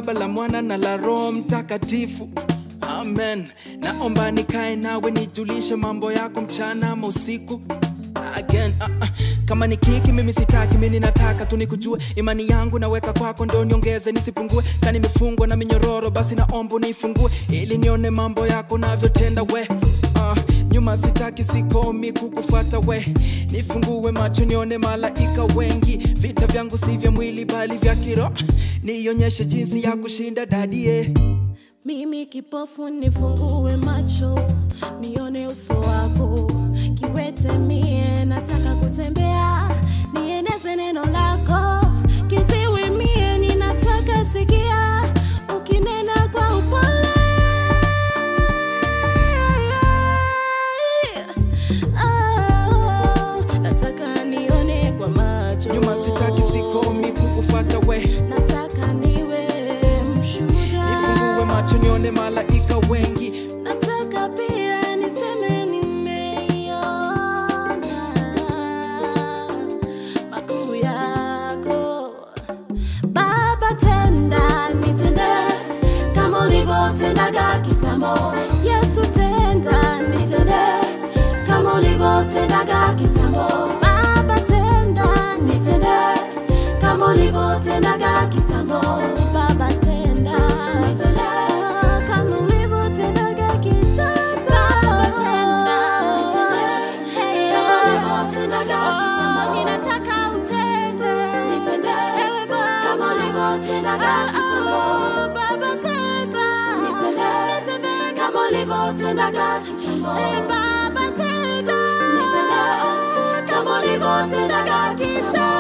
Baba, la Mwana na la Roho Mtakatifu. Amen. Naomba nikae nawe nijulishe mambo yako mchana ama usiku again uh, uh. kama ni kiki mimi sitaki mimi nataka tu nikujue imani yangu naweka kwako ndo niongeze nisipungue ka nimefungwa na minyororo basi naomba unifungue ili nione mambo yako navyotenda we uh, nyuma sitaki sikomi kukufuata we nifungue macho nione malaika wengi vita vyangu si vya mwili bali vya kiro nionyeshe jinsi ya kushinda dadie Mimi kipofu nifungue macho nione uso wako, kiwete mie nataka kutembea, nieneze neno lako, kiziwi mie ninataka sikia, ukinena kwa upole. Ah, nataka nione kwa macho, nyuma sitaki sikomi kukufuata we nataka niwe mshuhuda nifungue macho nione malaika wengi Nataka pia niseme nimeiona makuu yako Baba, tenda nitende kama ulivyotendaga kitambo. Yesu, tenda nitende kama ulivyotendaga kitambo. Baba, tenda nitende kama ulivyotendaga kitambo. Baba, tenda nitende kama ulivyotendaga kitambo. Baba, tenda nitende kama ulivyotendaga kitambo. Ninataka utende nitende kama ulivyotendaga kitambo. Baba, tenda nitende kama ulivyotendaga kitambo. Baba, tenda nitende kama ulivyotendaga kitambo.